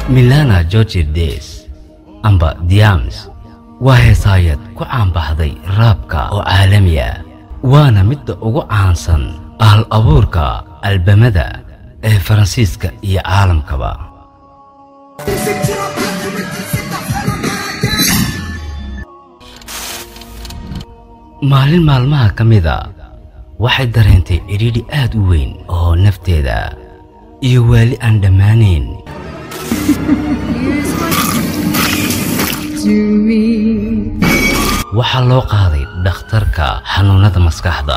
milana georgides amba diams waa heesaayad ku caanbaxday raabka oo caalami ah waana midda ugu caansan ahal abuurka albamada ee faransiiska iyo caalamkaba maalin maalmaha ka mida waxay dareentay cidhiidhi aad u weyn oo nafteeda iyo waali aan dhammaanayn waxaa loo qaaday dhakhtarka xanuunnada maskaxda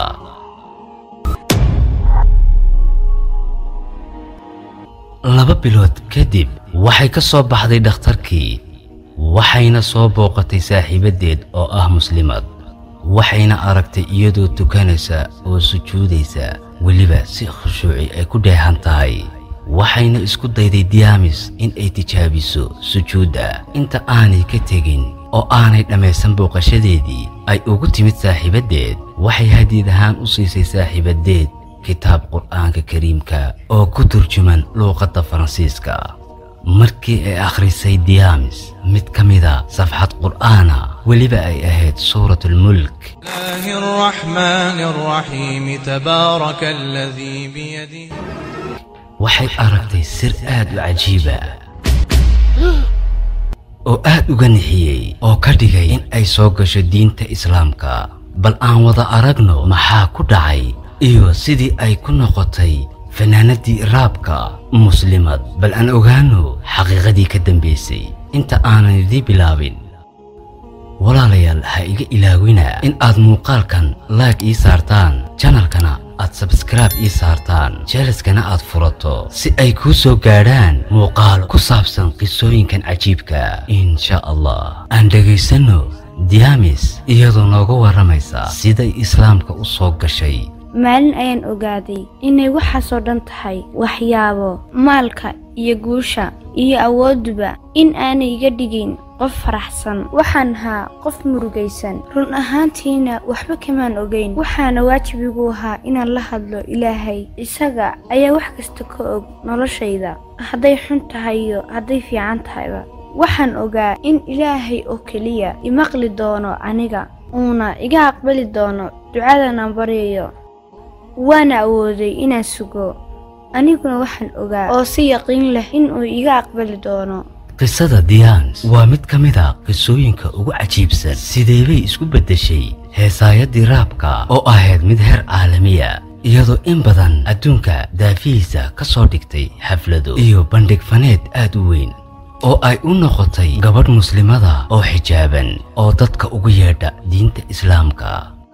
laba bilood kadib waxay ka soo baxday dhakhtarkii waxayna soo booqatay saaxiibaddeed oo ah muslimad waxayna aragtay iyadoo tukanaysa oo sujuudaysa weliba si khushuuci ay ku dheehan tahay waxayna isku dayday diyaamis in ay tijaabiso sujuudda inta aanay ka tegin oo aanay dhammaysan booqashadeedii ay ugu timid saaxiibaddeed waxay hadiid ahaan u siisay saaxiibaddeed kitaab qur'aanka kariimka oo ku turjuman luuqadda faransiiska markii ay akhrisay diyaamis mid ka mida safxad qur'aana weliba ay ahayd suuratulmulk الله الرحمن الرحيم تبارك الذي بيده waxay aragtay sir aad u cajiiba oo aad uga nixiyey oo ka dhigay in ay soo gasho diinta islaamka bal aan wada aragno maxaa ku dhacay iyo sidii ay ku noqotay fanaanadii raabka muslimad bal aan ogaano xaqiiqadii ka dambaysay inta aanan idii bilaabin walaalayaal ha iga ilaawina in aad muuqaalkan laag ii saartaan janalkana aad sabskraibe ii saartaan jeelaskana aad furato si ay kuu soo gaadhaan muuqaal ku saabsan qisooyinkan cajiibka insha allah aan dhegaysanno diyaamis iyadoo nooga warramaysa siday islaamka u soo gashay maalin ayaan ogaaday inay waxaasoo dhan tahay waxyaabo maalka iyo guusha iyo awoodduba in aanay iga dhigayn qof faraxsan waxaan ahaa qof murugaysan run ahaantiina waxba kamaan ogayn waxaana waajib igu ahaa inaan la hadlo ilaahay isaga ayaa wax kasta ka og noloshayda hadday xun tahay iyo hadday fiican tahayba waxaan ogaa in ilaahay oo keliya imaqli doono aniga uuna iga aqbali doono ducadanaan baryayo waana awooday inaan sugo aniguna waxaan ogaa oo si yaqiin leh inuu iga aqbali doono qisada diyaans waa mid ka mid a qisooyinka ugu cajiibsan sideebay isku beddeshay heesaayaddii raabka oo ahayd mid heer caalamiya iyadoo in badan adduunka daafihiisa ka soo dhigtay xaflado iyo bandhig faneed aad u weyn oo ay u noqotay gabadh muslimada oo xijaaban oo dadka ugu yeedha diinta islaamka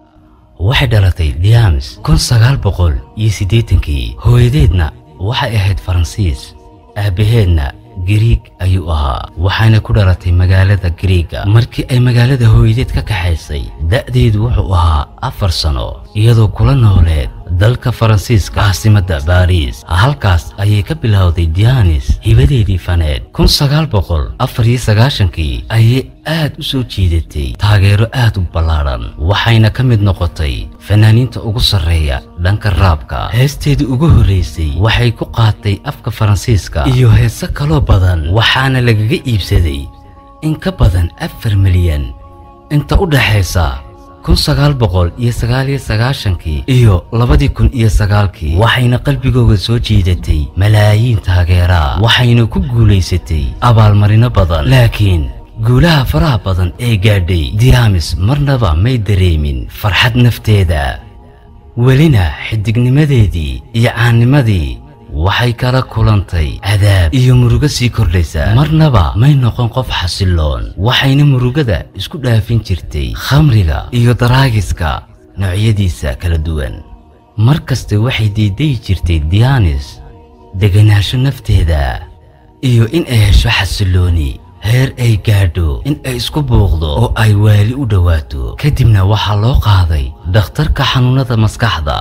waxay dhalatay diams kun sagaal boqol iyo siddeetankii hooyadeedna waxay ahayd faransiis aabbaheedna giriig ayuu ahaa waxayna ku dhalatay magaalada giriiga markii ay magaalada hooyadeed ka kaxaysay da'deedu wuxuu ahaa afar sano iyadoo kula nooleed dalka faransiiska caasimadda baariis halkaas ayay ka bilowday dianis hibadeedii faneed kun sagaal boqol afar iyo sagaashankii ayay aad u soo jiidatay taageero aad u ballaadhan waxayna ka mid noqotay fanaaniinta ugu sarreeya dhanka raabka heesteedii ugu horraysay waxay ku qaatay afka faransiiska iyo heese kaloo badan waxaana lagaga iibsaday in ka badan afar milyan inta u dhaxaysa kun sagaal boqol iyo sagaal iyo sagaashankii iyo labadii kun iyo sagaalkii waxayna qalbigooda soo jiidatay malaayiin taageeraa waxayna ku guulaysatay abaalmarino badan laakiin guulaha faraha badan ee gaadhay diamis marnaba may dareemin farxad nafteeda welina xidignimadeedii iyo caannimadii waxay kala kulantay cadaab iyo murugo sii kordhaysa marnaba may noqon qof xasiloon waxayna murugada isku dhaafin jirtay khamriga iyo daraagiska noocyadiisa kala duwan mar kaste waxay diidayi jirtay dianis deganaansho nafteeda iyo in ay hesho xasilooni heer ay gaadho in ay isku buuqdo oo ay waali u dhowaato kadibna waxaa loo qaaday dhakhtarka xanuunnada maskaxda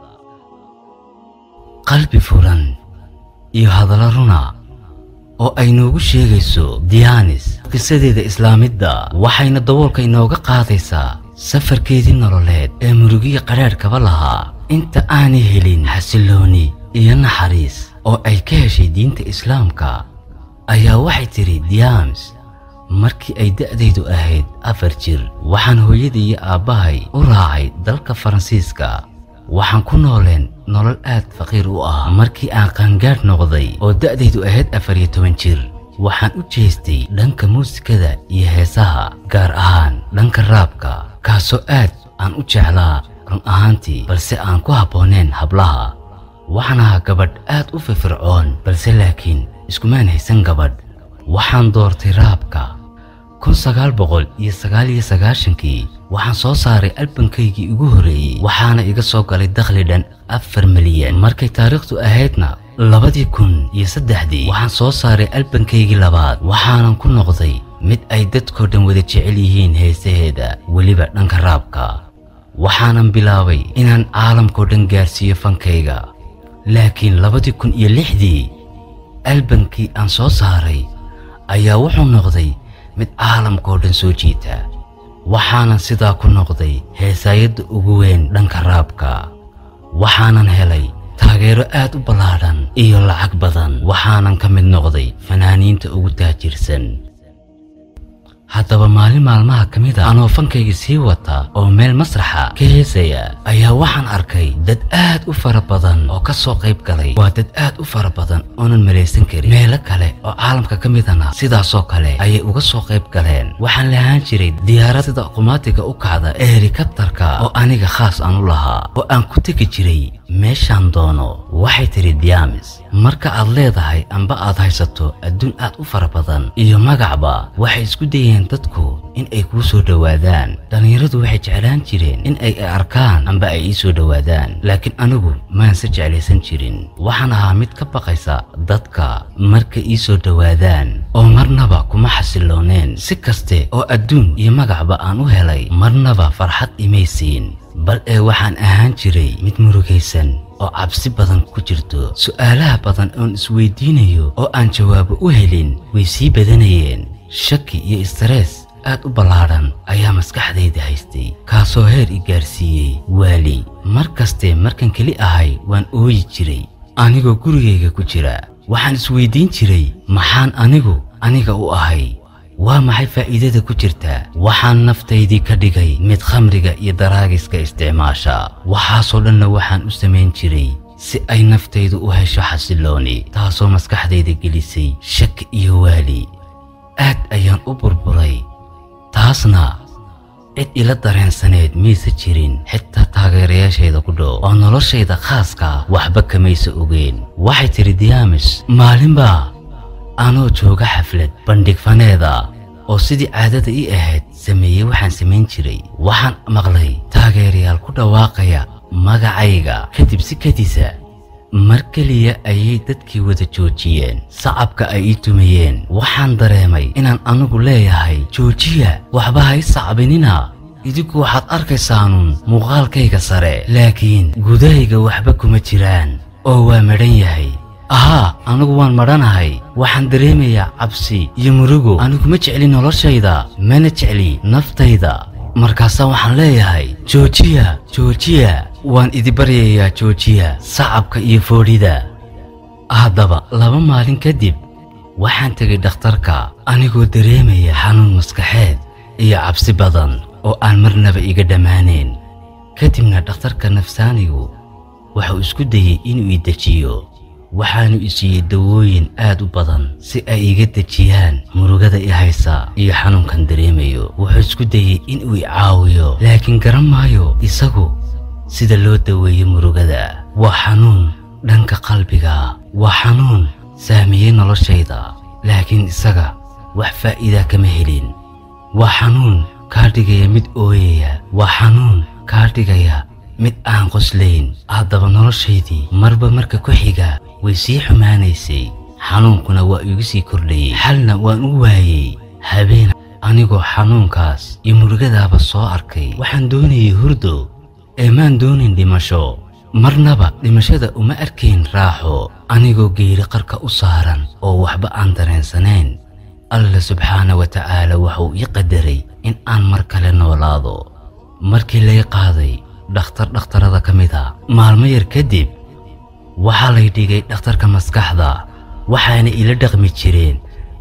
qalbi furan iyo hadallo runa oo ay noogu sheegayso dianis qisadeeda islaamidda waxayna daboolka inooga qaadaysaa safarkeedii nololeed ee murugiya qadhaadhkaba lahaa inta aanay helin xasilooni iyo naxariis oo ay ka heshay diinta islaamka ayaa waxay tidhi diams markii ay da'daydu ahayd afar jir waxaan hooyadii iyo aabbahay u raacay dalka faransiiska waxaan ku nooleen nolol aad faqiir u ah markii aan qaangaadh noqday oo da'daydu ahayd afar iyo toban jir waxaan u jeestay dhanka muusikada iyo heesaha gaar ahaan dhanka raabka kaasoo aad aan u jeclaa run ahaantii balse aan ku habbooneen hablaha waxaan ahaa gabadh aad u firfircoon balse laakiin iskumaan haysan gabadh waxaan doortay raabka kun sagaal boqol iyo sagaal iyo sagaashankii waxaan soo saaray albankaygii ugu horreeyey waxaana iga soo galay dakhli dhan afar milyan markay taariikhdu ahaydna labadii kun iyo saddexdii waxaan soo saaray albankaygii labaad waxaanan ku noqday mid ay dadkoo dhan wada jecel yihiin heesaheeda weliba dhanka raabka waxaanan bilaabay inaan caalamkao dhan gaarsiiyo fankayga laakiin labadii kun iyo lixdii albankii aan soo saaray ayaa wuxuu noqday mid caalamkao dhan soo jiita waxaanan sidaa ku noqday heesaayadda ugu weyn dhanka raabka waxaanan helay taageero aad u ballaadhan iyo lacag badan waxaanan ka mid noqday fanaaniinta ugu taajirsan haddaba maalin maalmaha ka mid a anoo fankayga sii wata oo meel masraxa ka heesaya ayaa waxaan arkay dad aad u fara badan oo ka soo qayb galay waa dad aad u fara badan oonan malaysan karin meelo kale oo caalamka ka midana sidaasoo kale ayay uga soo qayb galeen waxaan lahaan jiray diyaarad sida qumaatiga u kacda ee helikabtarka oo aniga khaas aan u lahaa oo aan ku tegi jiray meeshaan doono waxay tidhi diamis marka aad leedahay amba aad haysato adduun aad u fara badan iyo magacba waxay isku dayeen dadku in ay kuu soo dhowaadaan dhallinyaradu waxay jeclaan jireen in ay arkaan amba ay ii soo dhowaadaan laakiin anigu maanse jeclaysan jirin waxaan ahaa mid ka baqaysa dadka marka ii soo dhowaadaan oo marnaba kuma xasilooneen si kaste oo adduun iyo magacba aan u helay marnaba farxad imaysiin bal ee waxaan ahaan jiray mid murugaysan oo cabsi badan ku jirto su'aalaha badan oon isweydiinayo oo aan jawaabo u helin way sii badanayeen shaki iyo istarees aad u ballaadhan ayaa maskaxdayda haystay kaasoo heer i gaarsiiyey waali mar kaste markan keli ahay waan ooyi jiray anigoo gurigayga ku jira waxaan isweydiin jiray maxaan anigu aniga u ahay waa maxay faa'iidada ku jirta waxaan naftaydii ka dhigay mid khamriga iyo daraagiska isticmaasha waxaasoo dhanna waxaan u samayn jiray si ay naftaydu u hesho xasilooni taasoo maskaxdayda gelisay shak iyo waali aad ayaan u burburay taasna cid ila dareensaneed mayse jirin xitaa taageerayaashayda ku dhow oo noloshayda khaaska waxba kamaysa ogeen waxay tidhi diyaamis maalinbaa anoo jooga xaflad bandhig faneeda oo sidii caadada ii ahayd sameeyey waxaan samayn jiray waxaan maqlay taageerayaal ku dhawaaqaya magacayga kadib si kadisa mar keliya ayay dadkii wada joojiyeen sacabka ay ii tumayeen waxaan dareemay inaan anigu leeyahay joojiya waxba ha i sacbinina idinku waxaad arkaysaanuun muuqaalkayga sare laakiin gudahayga waxba kuma jiraan oo waa madhan yahay ahaa anigu waan madhanahay waxaan dareemayaa cabsi iyo murugo anigu ma jecli noloshayda mana jecli naftayda markaasaa waxaan leeyahay joojiya joojiya waan idi baryayaa joojiya sacabka iyo foodhida haddaba laba maalin kadib waxaan tegay dhakhtarka anigoo dareemaya xanuun maskaxeed iyo cabsi badan oo aan marnaba iga dhammaanayn kadibna dhakhtarka nafsaanigu wuxuu isku dayey inuu i dejiyo waxaanu i siiyey dawooyin aad u badan si ay iga dejiyaan murugada i haysa iyo xanuunkan dareemayo wuxuu isku dayey inuu i caawiyo laakiin garan maayo isagu sida loo daweeyo murugada waa xanuun dhanka qalbiga waa xanuun saamiyey noloshayda laakiin isaga wax faa'iidaa kama helin waa xanuun kaa dhigaya mid ooyaya waa xanuun kaa dhigaya mid aan qoslayn haddaba noloshaydii marba marka ku xiga way sii xumaanaysay xanuunkuna waa igu sii kordhayey xalna waan u waayey habeen anigoo xanuunkaas iyo murugadaaba soo arkay waxaan doonayay hurdo ee maan doonin dhimasho marnaba dhimashada uma arkayn raaxo anigoo geeri qarka u saaran oo waxba aan dareensanayn alla subxaana wa tacaala wuxuu ii qadaray in aan mar kale noolaado markii lay qaaday dhakhtar dhakhtarada ka mid a maalmo yar kadib waxaa lay dhigay dhakhtarka maskaxda waxaana ila dhaqmi jireen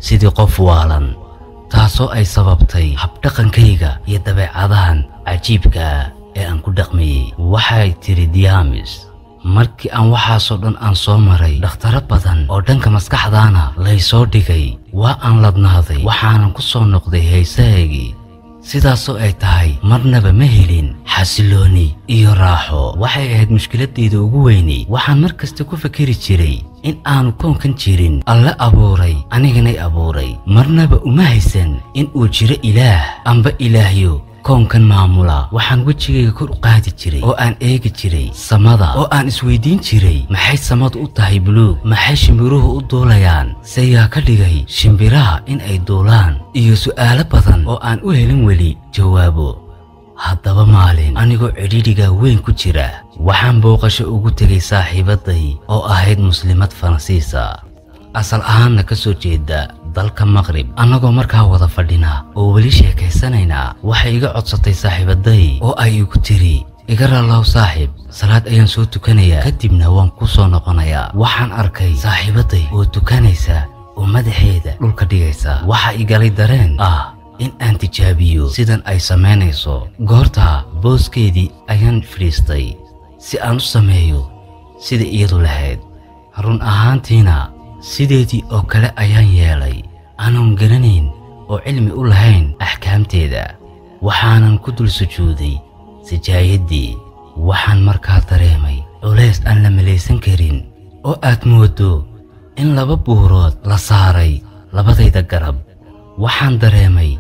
sidii qof waalan taasoo ay sababtay habdhaqankayga iyo dabeecadahan cajiibka ah ee aan ku dhaqmayey waxay tidhi diamis markii aan waxaasoo dhan aan soo maray dhakhtaro badan oo dhanka maskaxdaana laysoo dhigay waa aan ladnaaday waxaanan ku soo noqday haysahaygii sidaasoo ay tahay marnaba ma helin xasilooni iyo raaxo waxay ahayd mushkiladayda ugu weynay waxaan mar kasta ku fakeri jiray in aanu koonkan jirin alle abuuray aniganay abuuray marnaba uma haysan in uu jiro ilaah amba ilaahyo koonkan maamula waxaan wejigayga kor u qaadi jiray oo aan eegi jiray samada oo aan isweydiin jiray maxay samadu u tahay buluug maxay shimbiruhu u duulayaan seyaa ka dhigay shimbiraha in ay duulaan iyo su'aalo badan oo aan u helin weli jawaabo haddaba maalin anigoo cidhidhiga weyn ku jira waxaan booqasho ugu tegay saaxiibaday oo ahayd muslimad faransiisa asal ahaanna ka soo jeeda dalka maqrib annagoo markaa wada fadhina oo weli sheekaysanaynaa waxay iga codsatay saaxiibaday oo ay igu tiri iga raallow saaxiib salaad ayaan soo tukanayaa kadibna waan ku soo noqonayaa waxaan arkay saaxiibaday oo tukanaysa oo madaxeeda dhulka dhigaysa waxa igalay dareen ah in aan tijaabiyo sidan ay samaynayso goortaa booskeedii ayaan fadhiistay si aan u sameeyo sida iyadu lahayd run ahaantiina sideedii oo kale ayaan yeelay aanan garanayn oo cilmi u lahayn axkaamteeda waxaanan ku dul sujuuday sajaayaddii waxaan markaa dareemay culays aan la malaysan karin oo aad moodo in laba buurood la saaray labadayda garab waxaan dareemay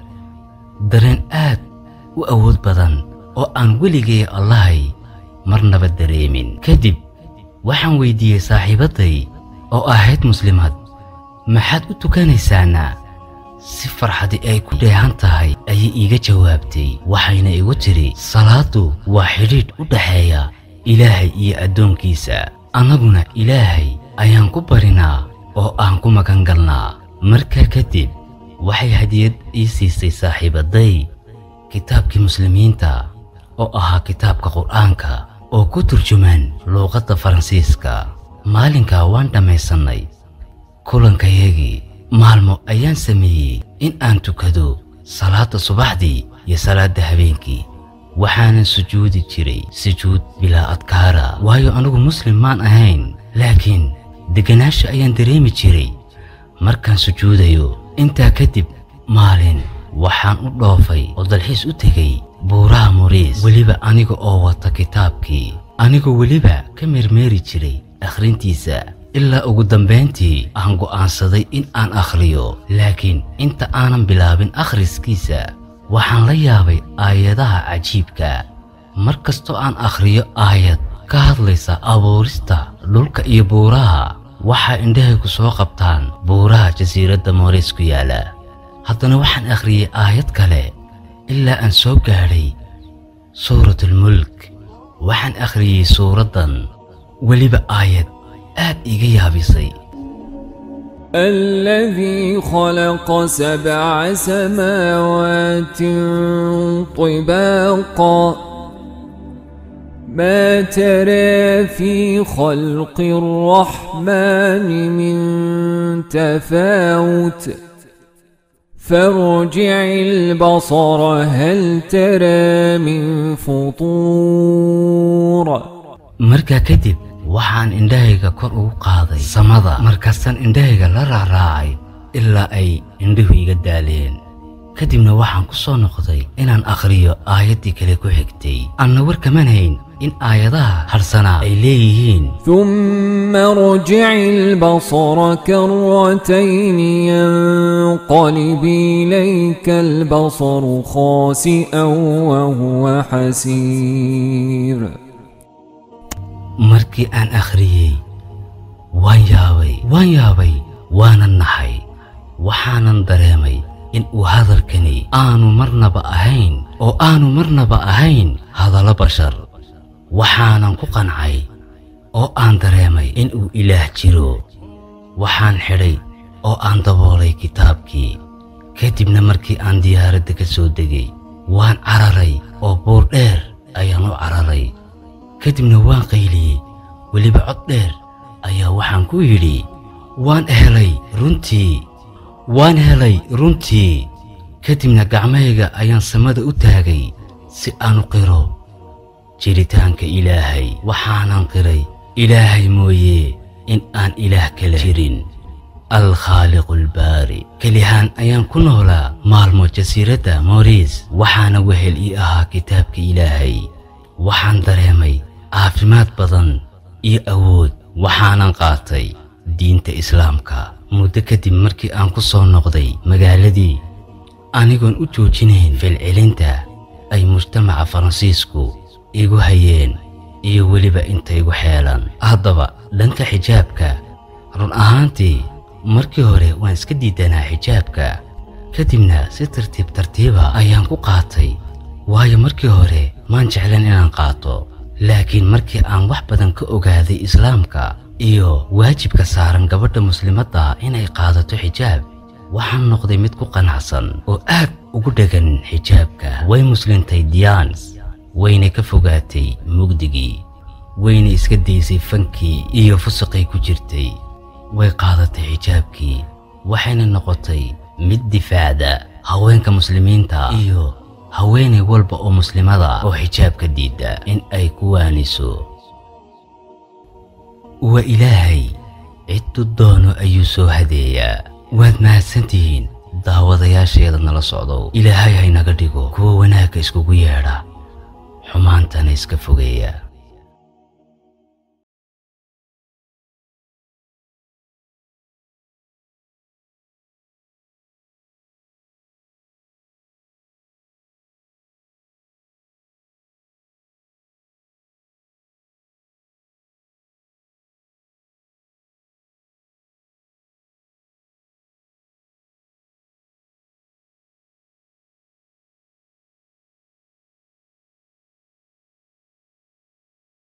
dareen aad u awood badan oo aan weligay allahay marnaba dareemin kadib waxaan weydiiyey saaxiibaday oo ahayd muslimad maxaad u tukanaysaana si farxadi ay ku dheehan tahay ayay iiga jawaabtay waxayna igu tidhi salaaddu waa xidhiidh u dhaxeeya ilaahay iyo addoonkiisa annaguna ilaahay ayaan ku barinaa oo aan ku magan galnaa markaa kadib waxay hadiyad ii siisay saaxiibaday kitaabkii muslimiinta oo ahaa kitaabka qur'aanka oo ku turjumaan luuqadda faransiiska maalinkaa waan dhammaysannay kulankayagii maalmo ayaan sameeyey in aan tukado salaadda subaxdii iyo salaadda habeenkii waxaanan sujuudi jiray sujuud bilaa adkaara waayo anigu muslim maan ahayn laakiin degganaasha ayaan dareemi jiray markaan sujuudayo intaa kadib maalin waxaan u dhoofay oo dalxiis u tegay buuraha muriis weliba aniga oo wata kitaabkii anigoo weliba ka meermeeri jiray akhrintiisa ilaa ugu dambayntii aan go'aansaday in aan akhriyo laakiin inta aanan bilaabin akhriskiisa waxaan la yaabay aayadaha cajiibka mar kastoo aan akhriyo aayad ka hadlaysa abuurista dhulka iyo buuraha waxaa indhahayku soo qabtaan buuraha jasiiradda mooriis ku yaala haddana waxaan akhriyey aayad kale ilaa aan soo gaadhay suuratulmulk waxaan akhriyey suuraddan weliba aayad aad iga yaabisay الذي خلق سبع سماوات طباقا ما ترى في خلق الرحمن من تفاوت فارجع البصر هل ترى من فطور markaa kadib waxaan indhahayga kor ugu qaaday samada markaasaan indhahayga la raaraacay ilaa ay indhuhu iga daaleen kadibna waxaan ku soo noqday inaan akhriyo aayaddii kale ku xigtay anna war kaman hayn in aayadaha harsanaa ay leeyihiin ثم ارجع البصر كرتين ينقلب إليك البصر خاسئا وهو حسير markii aan akhriyey waan yaabay waan yaabay waanan naxay waxaanan dareemay in uu hadalkani aanu marnaba ahayn oo aanu marnaba ahayn hadallo bashar waxaanan ku qancay oo aan dareemay in uu ilaah jiro waxaan xidhay oo aan daboolay kitaabkii kadibna markii aan diyaaradda ka soo degay waan cararay oo buur dheer ayaan u cararay kadibna waan qayliyey weliba cod dheer ayaa waxaan ku yidhi waan helay runtii waan helay runtii kadibna gacmahayga ayaan samada u taagay si aan u qiro jiritaanka ilaahay waxaanan qiray ilaahay mooye in aan ilaah kala jirin alkhaaliqu albaari kelihaan ayaan ku noolaa maalmo jasiiradda mooriis waxaana wehel ii ahaa kitaabka ilaahay waxaan dareemay caafimaad badan iyo awood waxaanan qaatay diinta islaamka muddo kadib markii aan ku soo noqday magaaladii anigoon u joojinayn filcilinta ay mujtamaca faransiisku igu hayeen iyo weliba intaygu xeelan haddaba dhanka xijaabka run ahaantii markii hore waan iska diidanaa xijaabka kadibna si tartiib tartiiba ayaan ku qaatay waayo markii hore maan jeclan inaan qaato laakiin markii aan wax badan ka ogaaday islaamka iyo waajibka saaran gabadha muslimadda inay qaadato xijaab waxaan noqday mid ku qanacsan oo aad ugu dhegan xijaabka way muslintay diyaans wayna ka fogaatay mugdigii wayna iska daysay fankii iyo fusuqay ku jirtay way qaadatay xijaabkii waxayna noqotay mid difaacda haweenka muslimiinta iyo haweenay walba oo muslimada oo xijaabka diidda in ay ku waaniso waa ilaahay ciddu doono ayuu soo hadeeyaa waad mahadsantihiin daawadayaasheeda nala socdow ilaahay haynaga dhigo kuwa wanaagga iskugu yeedha xumaantana iska fogeeya